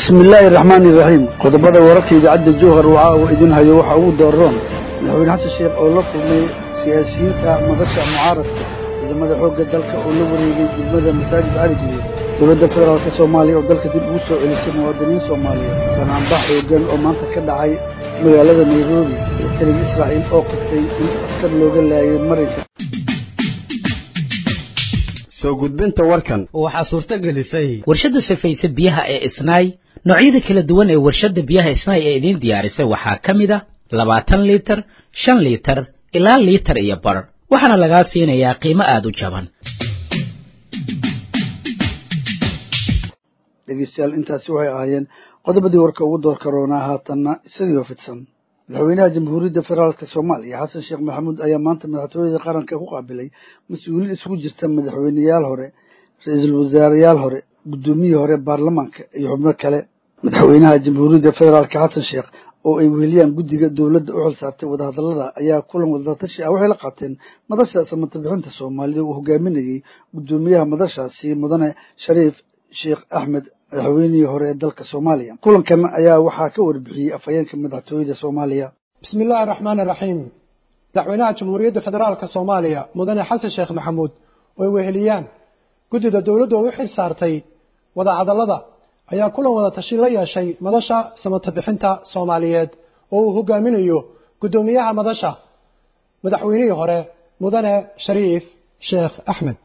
bismi illaahi araxmaani iraxiim qodobada wararka idaacadda jowhar waxa uu idin hayo waxa ugu dooraroon madaxweyne xasan sheekh oo la kulmay siyaasiyiinta madasha mucaaradka ciidamada xoogga dalka oo la wareegay degmada masaajid cali guduud dowladda federaalka soomaaliya oo dalka dib ugu soo celisay muwaadiniin soomaaliyeed banaanbax xoogan oo maanta ka dhacay magaalada nairobi iyo taliga israa'iil oo qirtay in askar looga laayay marinka soo gudbinta warkan waxaa suurto gelisay warshadda safayse biyaha ee isnaay noocyada kala duwan ee warshadda biyaha isnaay ee idiin diyaarisay waxaa ka mid a labaatan liitar shan liitar ilaa liitar iyo bar waxaana lagaa siinayaa qiimo aada u jaban dhegeystayaal intaasi waxay ahaayeen qodobadii warka ugu door karoonaa haatanna isagii fidsan madaxweynaha jamhuuriyadda federaalka soomaaliya xasan sheekh maxamuud ayaa maanta madaxtooyada qaranka ku qaabilay mas-uuliin isugu jirta madaxweyneyaal hore ra-iisul wasaareyaal hore guddoomiyii hore baarlamaanka iyo xubno kale madaxweynaha jamhuuriyadda federaalka xasan sheekh oo ay weheliyaan guddiga dowladda u xil saartay wadahadallada ayaa kulan wadatashi ah waxay la qaateen madasha samata bixinta soomaalida uu hogaaminayey guddoomiyaha madashaasi mudane shariif sheekh axmed madaxweynihii hore ee dalka soomaaliya kulankan ayaa waxaa ka warbixiyey afhayeenka madaxtooyada soomaaliya bismi illaahi araxmaan araxiim madaxweynaha jamhuuriyadda federaalka soomaaliya mudane xasan sheekh maxamuud oo ay weheliyaan guddida dowladdu oo u xil saartay wadahadallada ayaa kulan wada tashi la yeeshay madasha samata bixinta soomaaliyeed oo uu hogaaminayo guddoomiyaha madasha madaxweynihii hore mudane shariif sheekh axmed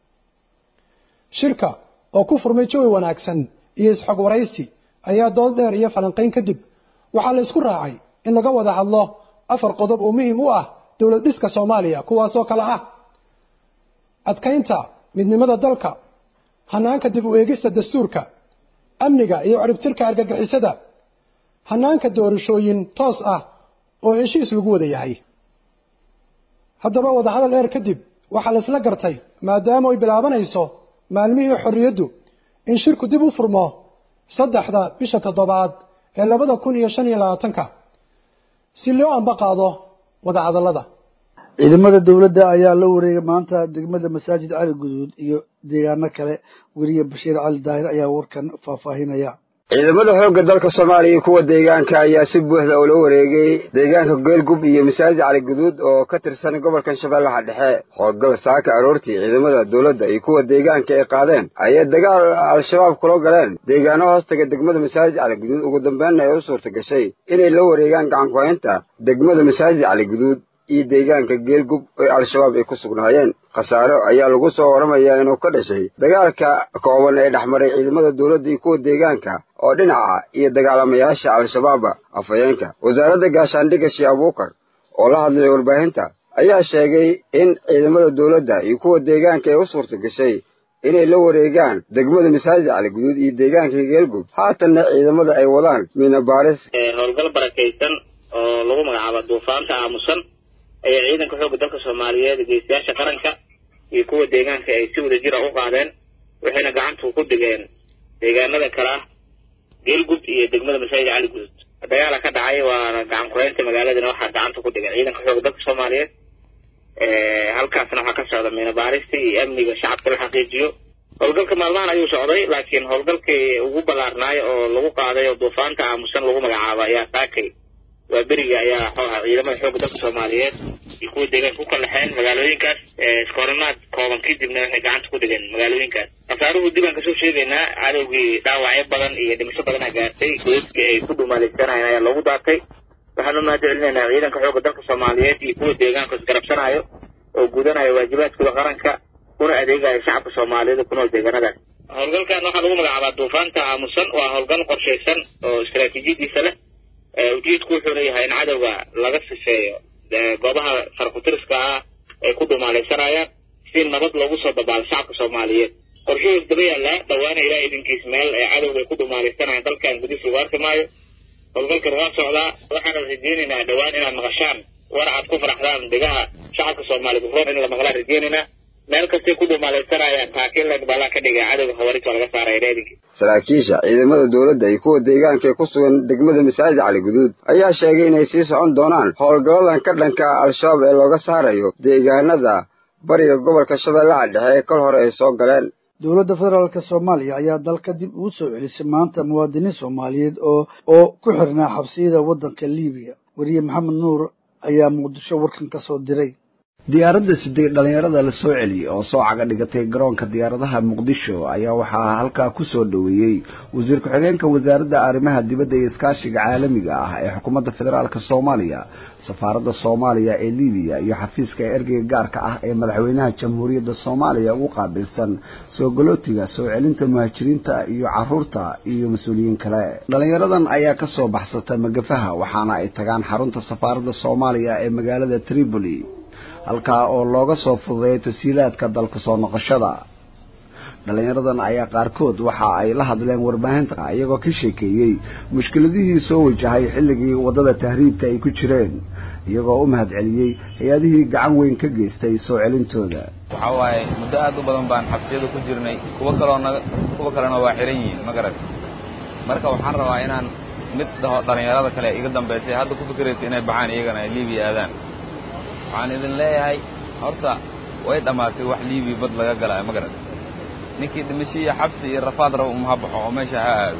shirka oo ku furmay jawi wanaagsan iyo isxog waraysi ayaa dood dheer iyo falanqayn kadib waxaa la isku raacay in laga wada hadlo afar qodob oo muhiim u ah dowlad dhiska soomaaliya kuwaasoo kale ah adkaynta midnimada dalka hanaanka dib u eegista dastuurka amniga iyo ciribtirka argagixisada hanaanka doorashooyin toos ah oo heshiis lagu wada yahay haddaba wadahadal dheer kadib waxaa la isla gartay maadaama ay bilaabanayso maalmihii xorriyaddu in shirku dib u furmo saddexda bisha toddobaad ee labada kun iyo shan iyo labaatanka si loo amba qaado wadahadallada ciidamada dowladda ayaa la wareegay maanta degmada masaajid cali guduud iyo deegaano kale weriye bashiir cali daahir ayaa warkan faahfaahinaya ciidamada xoogga dalka soomaaliya iyo kuwa deegaanka ayaa si buuxda ula wareegay deegaanka geelgub iyo masaajid cali guduud oo ka tirsan gobolkan shabeellaha dhexe howlgal saaka aroortii ciidamada dowladda iyo kuwa deegaanka ay qaadeen ayay dagaal al-shabaab kula galeen deegaano hoostaga degmada masaajid cali guduud ugu dambeynna ay u suurta gashay inay la wareegaan gacankuhaynta degmada masaajid cali guduud iyo deegaanka geelgub oo al-shabaab ay ku sugnaayeen khasaaro ayaa lagu soo waramayaa inuu ka dhashay dagaalka kooban ee dhexmaray ciidamada dowladda iyo kuwa deegaanka oo dhinaca iyo dagaalamayaasha al-shabaaba afhayeenka wasaaradda gaashaandhigga shee abuukar oo la hadlay warbaahinta ayaa sheegay in ciidamada dowladda iyo kuwa deegaanka ay u suurta gashay inay la wareegaan degmada masaajid cali guduud iyo deegaanka geelgub haatanna ciidamada ay wadaan miina baaris howlgal barakaysan oo lagu magacaabo duufaanta aamusan ayaa ciidanka xoogga dalka soomaaliyeed geystayaasha qaranka iyo kuwa deegaanka ay si wada jira u qaadeen waxayna gacanta ku dhigeen deegaanada kale ah geelgub iyo degmada masaajid cali guduud dagaala ka dhacay waana gacan kureynta magaaladana waxaa gacanta ku dhigay ciidanka xoogga dalka soomaaliyeed halkaasna waxaa ka socda miina baarista iyo amniga shacabka la xaqiijiyo howlgalka maalmahan ayuu socday laakiin howlgalkii ugu ballaarnaay oo lagu qaaday oo duufaanta aamusan lagu magacaabo ayaa saakay waa beriga ayaa xooha ciidamada xoogga dalka soomaaliyeed iyo kuwa deegaanka ku kallaxeen magaalooyinkaas iskooranaad kooban kadibna waxay gacanta ku dhigeen magaalooyinkaas khasaaruhu dib aan kasoo sheegaynaa cadowgii dhaawacyo badan iyo dhimasho badan a gaartay goodkii ay ku dhumaalaysanayeen ayaa loogu daatay waxaan u mahad celinaynaa ciidanka xoogga dalka soomaaliyeed iyo kuwa deegaanka isgarabsanayo oo gudanayo waajibaadkooda qaranka kuna adeegayo shacabka soomaaliyeed ku nool deegaanadaas howlgalkan waxaa lagu magacaabaa duufaanta aamusan waa howlgal qorshaysan oo istaraatiijiyadiisa leh ujeedku wuxuu leeyahay in cadowga laga sifeeyo goobaha farkutiriska ah ay ku dhumaalaysanayaan si nabad loogu soo dabaalo shacabka soomaaliyeed qorshahoos daba yaallaa dhawaana ilaa idinkiis meel ee cadowga ay ku dhumaalaysanayaan dalkan gudihiisa lagu arki maayo howlgalkan waa socdaa waxaana rajeynaynaa dhowaan inaad maqashaan war aad ku faraxdaan degaha shacabka soomaaliyeed roon in la maqlaan rajeynaynaa meel kastay ku dhumaalaysanayaan taakiinland baa laa ka dhigay cadowga khawaarij waa laga saaraya reedinkii saraakiisha ciidamada dowladda iyo kuwa deegaanka ee ku sugan degmada masaajid cali guduud ayaa sheegay inay sii socon doonaan howlgalladan ka dhanka al-shabaab ee looga saarayo deegaanada bariga gobolka shabeellaha dhexe ee kol hore ay soo galeen dowladda federaalk soomaaliya ayaa dalka dib ugu soo celisay maanta muwaadiniin soomaaliyeed oo oo ku xirnaa xabsiyada waddanka libiya weriye maxamed nuur ayaa muqdisho warkan ka soo diray diyaaradda sidee dhallinyarada la soo celiyey oo soo caga dhigatay garoonka diyaaradaha muqdisho ayaa waxaa halkaa ku soo dhoweeyey wasiir ku-xigeenka wasaaradda arrimaha dibadda iyo iskaashiga caalamiga ah ee xukuumadda federaalk soomaaliya safaaradda soomaaliya ee libiya iyo xafiiska ergeyga gaarka ah ee madaxweynaha jamhuuriyadda soomaaliya ugu qaabilsan soo galootiga soo celinta muhaajiriinta iyo caruurta iyo mas-uuliyiin kale dhallinyaradan ayaa kasoo baxsata magafaha waxaana ay tagaan xarunta safaaradda soomaaliya ee magaalada tripoli halkaa oo looga soo fududeeyay tasiilaadka dalka soo noqoshada dhallinyaradan ayaa qaarkood waxa ay la hadleen warbaahinta iyagoo ka sheekeeyey mushkiladihii soo wajahay xilligii waddada tahriibka ay ku jireen iyagoo u mahad celiyey hay-adihii gacan weyn ka geystay soo celintooda waxaa waaye muddo aad u badan baan xabsiyada ku jirnay kuwo kaloo naga kuwa kalena waa xihan yihiin ma garat marka waxaan rabaa inaan mid dhaho dhallinyarada kale iga dambaysay hadda ku fikiraysa inay baxaan iyagana ay libiya aadaan waxaan idin leeyahay horta way dhammaatay wax liibiya bad laga galaa ma garat ninkii dhimasho iyo xabsi iyo rafaad raba uma ha baxo oo meesha ha aado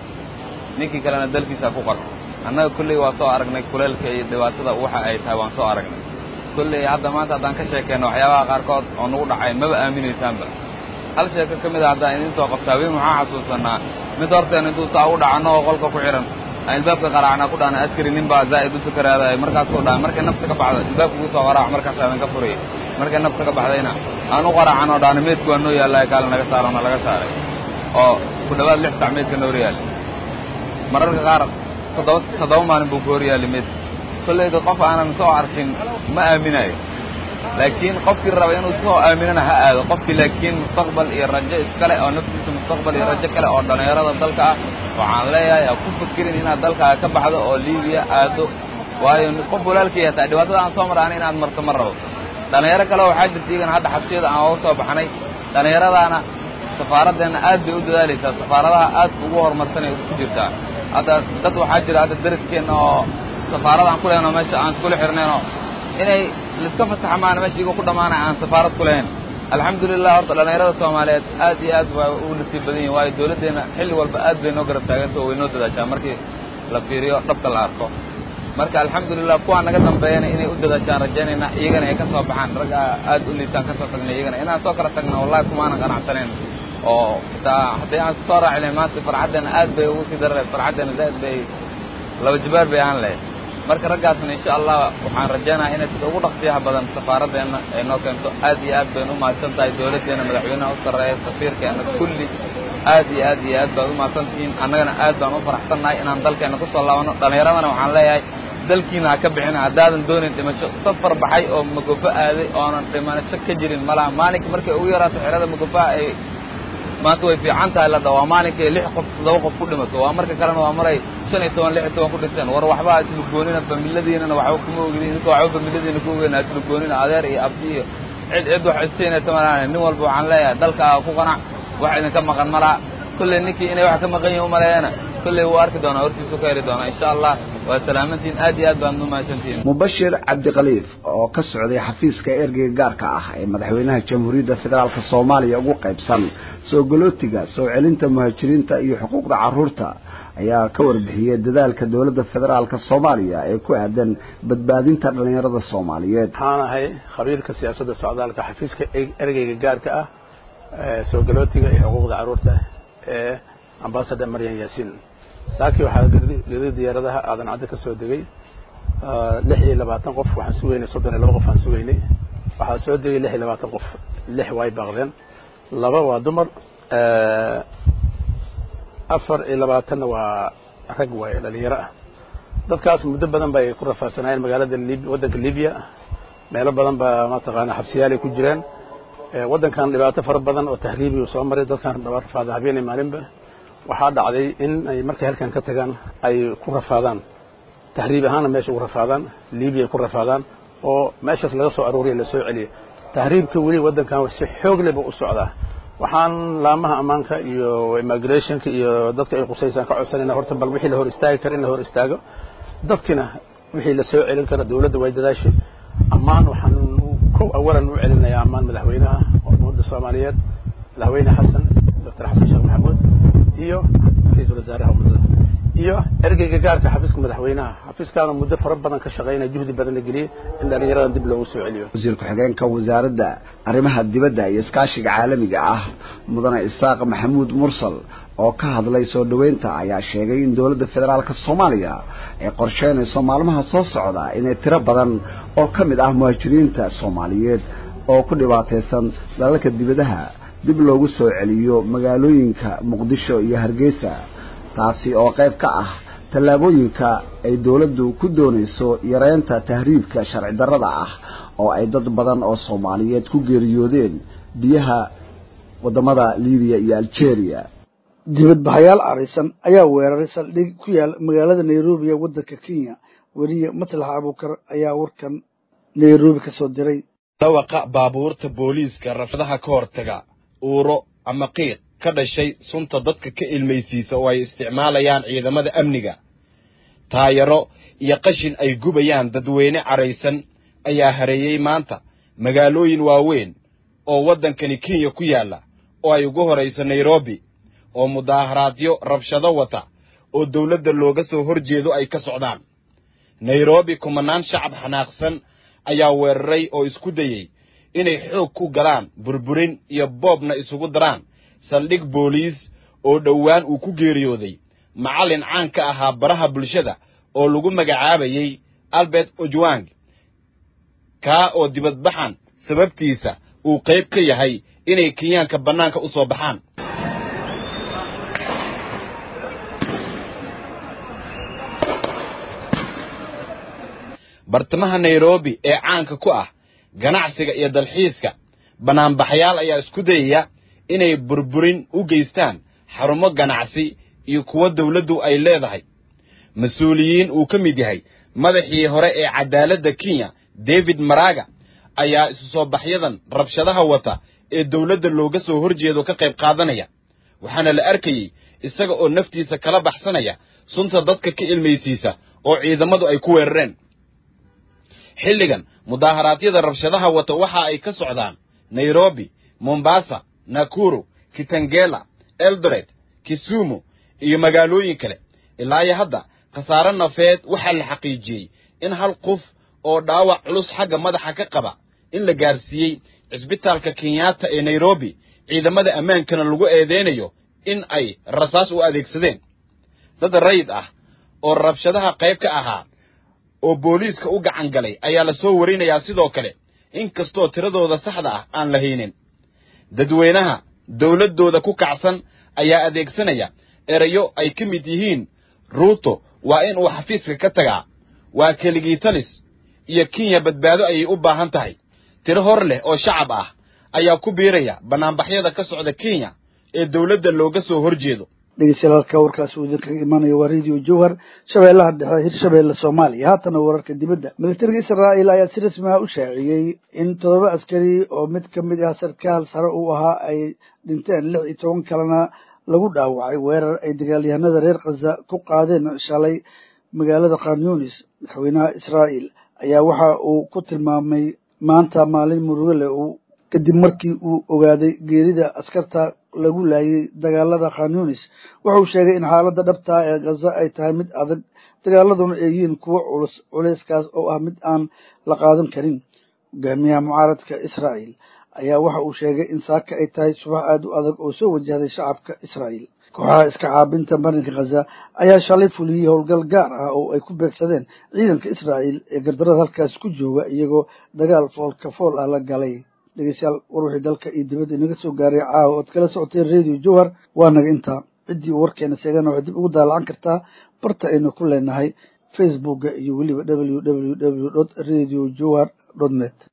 ninkii kalena dalkiisa ku qarxo annaga kolley waa soo aragnay kuleelka iyo dhibaatada waxa ay tahay waan soo aragnay kolley hadda maanta haddaan ka sheekeenno waxyaabaha qaarkood oo nagu dhacay maba aaminaysaanba hal sheeko ka mid a haddaan idiin soo qabta habeen waxaan xasuusanaa mid horteen intuu saa u dhacanno oo qolka ku xidhan aan ilbaabka qaraacnaa ku dhahna askari nin baa zaa'id u sukaraadaya markaasuu dhahay markay nafta ka baxda ilbaabka ugu soo qaraac markaas aadan ka furaya markay nafta ka baxdayna aan u qaraacan oo dhahna meedku waa noo yaallaya kaale naga saarona laga saaray oo ku dhowaad lix sac meedka noor yaali mararka qaar toddoba toddoba maalin buu ku hor yaali meedka kollayda qof aanan soo arkin ma aaminayo laakiin qofkii raba inuu soo aaminana ha aado qofkii laakiin mustaqbal iyo rajo iskale oo naftiisa mustaqbal iyo rajo kale oo dhallinyarada dalka ah waxaan leeyahay ha ku fikirin inaad dalkaaga ka baxdo oo libiya aado waayo qof walaalkii hataa dhibaatada aan soo maraana inaad marto ma rabo dhallinyaro kale waxaa jirta iyagana hadda xabsiyada aan oga soo baxnay dhallinyaradaana safaaraddeena aad bay u dadaalaysaa safaaradaha aad ugu horumarsanay ku jirtaa hadda dad waxaa jira hadda daraskeenna oo safaarada aan ku lehno meesha aan iskula xirnaynoo inay laiska fasaxa maana meesha igoo ku dhammaanay aan safaarad ku lahayn alxamdulilah horta dhallinyarada soomaaliyeed aad iyo aad waa u nasiib badan yihin waayo dawladdeenna xilli walba aad bay noo garab taaganta oo way noo dadaashaa markii la fiiriyo dhabka la arko marka alxamdulilah kuwaa naga dambeeyana inay u dadaashaan rajaynayna iyagana ay ka soo baxaan ragga aad u liitaan ka soo tagnay iyagana inaan soo kala tagna wallahi kumaanan qanacsanayn oo xitaa haddii aan soo raaci lahayn maanta farxaddeena aad bay ugu sii daraleed farxaddeena zaa'id bay laba jibaar bay ahaan lahayd marka raggaasna insha allah waxaan rajaynaha inay sida ugu dhaqsiyaha badan safaaraddeena ay noo keento aad iyo aad baynu u mahadsan tahay dawladdeena madaxweynaha u sarreeya safiirkeena kulli aad iyo aad iyo aad baad u mahadsan tihiin annagana aad baan u faraxsannahay inaan dalkeenna ku soo laabano dhallinyaradana waxaan leeyahay dalkiina ha ka bixina haddaadan doonin dhimasho safar baxay oo magofo aaday oonan dhimasho ka jirin malaha maalinka markay ugu yaraato xerada magofaha ay maanta way fiican tahay la dha waa maalinkay lix qof toddoba qof ku dhimato waa marka kalena waa maray shan iyo toban lix iyo toban ku dhinteen war waxba islugoonina familadiinana waxba kuma ogidin idinka waxba familadiina ku ogeyna islugoonina adeer iyo abdi iyo cid cid wax istaynaysa malahan nin walba waxaan leeyahay dalkaaga ku qanac wax idinka maqan malaha kolley ninkii inay wax ka maqan yihin umaleeyana kolley wuu arki doonaa hortiisu ka heli doonaa insha allah waa salaamantiin aad iyo aad baan u mahadsantihiin mubashir cabdikhaliif oo ka socday xafiiska ergeyga gaarka ah ee madaxweynaha jamhuuriyadda federaalk soomaaliya ugu qaybsan soo galootiga soo celinta muhaajiriinta iyo xuquuqda carruurta ayaa ka warbixiyey dadaalka dowladda federaalk soomaaliya ee ku aadan badbaadinta dhallinyarada soomaaliyeed waxaan ahay khabiirka siyaasadda socdaalka xafiiska ergeyga gaarka ah soo galootiga iyo xuquuqda carruurta ee ambasador maryan yaasiin saaki waxaa geeda diyaaradaha aadan cadde ka soo degay lix iyo labaatan qof waxaan sugaynay soddon iyo laba qof aan sugaynay waxaa soo degay lix iyo labaatan qof lix way baaqdeen laba waa dumar afar iyo labaatanna waa rag waaye dhalinyaro ah dadkaas muddo badan bay ku rafaadsanayeen magaalada lib waddanka libiya meelo badan baa mataqaana xabsiyaalay ku jireen waddankan dhibaato fara badan oo tahriibi soo maray dadkan rafaada habeenay maalinba waxaa dhacday in ay markay halkan ka tagaan ay ku rafaadaan tahriib ahaanna meesha ugu rafaadaan libiya ku rafaadaan oo meeshaas laga soo arooriya lasoo celiyo tahriibka weli waddankan si xoog leh buu u socdaa waxaan laamaha ammaanka iyo immigrationka iyo dadka ay qusaysaan ka codsanayna horta bal wixii la hor istaagi kara in la hor istaago dadkina wixii la soo celin kara dawladda way dadaashay ammaan waxaan kow awalan u celinayaa ammaan madaxweynaha ummadda soomaaliyeed madaxweyne xasan doctor xasan sheekh maxamuud iyo ra-iisul wasaaraha ummadada iyo ergeyga gaarka xafiiska madaxweynaha xafiiskaana muddo fara badan ka shaqeynaya juhdi badan la geliyey in dhallinyaradan dib loogu soo celiyo wasiir ku-xigeenka wasaaradda arrimaha dibadda iyo iskaashiga caalamiga ah mudane isaaq maxamuud mursal oo ka hadlay soo dhoweynta ayaa sheegay in dowladda federaalka soomaaliya ay qorsheynayso maalmaha soo socda inay tiro badan oo ka mid ah muhaajiriinta soomaaliyeed oo ku dhibaataysan dalalka dibadaha dib loogu soo celiyo magaalooyinka muqdisho iyo hargeysa taasi oo qayb ka ah tallaabooyinka ay dowladdu ku doonayso yareynta tahriibka sharci darrada ah oo ay dad badan oo soomaaliyeed ku geeriyoodeen biyaha waddamada libiya iyo algeria dibadbaxayaal caraysan ayaa weeraray saldhig ku yaal magaalada nairobi ee waddanka kenya weliye maslax abuukar ayaa warkan nairobi ka soo diray dhawaqa baabuurta booliiska rafadaha ka hortaga uuro ama qiiq ka dhashay sunta dadka ka ilmaysiisa oo ay isticmaalayaan ciidamada amniga taayaro iyo qashin ay gubayaan dadweyne caraysan ayaa hareeyey maanta magaalooyin waaweyn oo waddankani kenya ku yaalla oo ay ugu horayso nairobi oo mudaaharaadyo rabshado wata oo dawladda looga soo hor jeedo ay ka socdaan nairobi kumanaan shacab xanaaqsan ayaa weeraray oo isku dayey inay xoog ku galaan burburin iyo boobna isugu daraan saldhig booliis oo dhowaan uu ku geeriyooday macallin caan ka ahaa baraha bulshada oo lagu magacaabayey albert ojwang kaa oo dibadbaxan sababtiisa uu qayb ka yahay inay kenyaanka bannaanka u soo baxaan bartamaha nairobi ee caanka ku ah ganacsiga iyo dalxiiska bannaanbaxayaal ayaa isku dayaya inay burburin u geystaan xarumo ganacsi iyo kuwo dawladdu ay leedahay mas-uuliyiin uu ka mid yahay madaxii hore ee cadaaladda kenya david maraga ayaa isu soo baxyadan rabshadaha wata ee dawladda looga soo hor jeedo ka qayb qaadanaya waxaana la arkayey isaga oo naftiisa kala baxsanaya sunta dadka ka ilmaysiisa oo ciidamadu ay ku weerareen xilligan mudaaharaadyada rabshadaha wata waxa ay ka socdaan nairobi mombasa nakuru kitangela eldoret kisumu iyo magaalooyin kale ilaa iyo hadda khasaare nafeed waxaa la xaqiijiyey in hal qof oo dhaawac culus xagga madaxa ka qaba in la gaarsiiyey cisbitaalka kenyatta ee nairobi ciidamada ammaankana lagu eedeynayo in ay rasaas u adeegsadeen dad rayid ah oo rabshadaha qayb ka ahaa oo booliiska u gacan galay ayaa la soo warinayaa sidoo kale in kastoo tiradooda saxda ah aan la haynin dadweynaha dawladdooda ku kacsan ayaa adeegsanaya erayo ay ka mid yihiin ruuto waa in uu xafiiska ka tagaa waa keligii talis iyo kenya badbaado ayay u baahan tahay tiro hor leh oo shacab ah ayaa ku biiraya bannaanbaxyada ka socda kenya ee dawladda looga soo hor jeedo dhegeystayaal halka warkaas uu idinkaga imaanaya waa radio jowhar shabeellaha dhexe hirshabeelle soomaaliya haatana wararka dibadda militariga israa'iil ayaa si rasmi ah u shaaciyey in toddoba askari oo mid ka mid ah sarkaal sare uu ahaa ay dhinteen lix iyo toban kalena lagu dhaawacay weerar ay dagaalyahanada reer khaza ku qaadeen shalay magaalada khanyunis madaxweynaha israa'iil ayaa waxa uu ku tilmaamay maanta maalin murugo leh uu kadib markii uu ogaaday geerida askarta lagu laayay dagaalada khanyunis wuxuu sheegay in xaaladda dhabtaa ee khaza ay tahay mid adag dagaaladuna ay yihiin kuwo culus culayskaas oo ah mid aan la qaadan karin hogaamiyaha mucaaradka israa'iil ayaa waxa uu sheegay in saaka ay tahay subax aada u adag oo soo wajahday shacabka israa'iil kooxaha iska caabinta marinka khaza ayaa shalay fuliyey howlgal gaar ah oo ay ku beegsadeen ciidanka israa'iil ee gardarada halkaas ku jooga iyagoo dagaal foolka fool ah la galay dhegeystayaal war wixii dalka iyo dibadda inaga soo gaaray caawa ood kala socoteen radio jowhar waa naga intaa ciddii uu warkeena sheegana waxay dib ugu daalacan kartaa barta aynu ku leenahay facebooka iyo weliba w w w dot radio jowhar dot net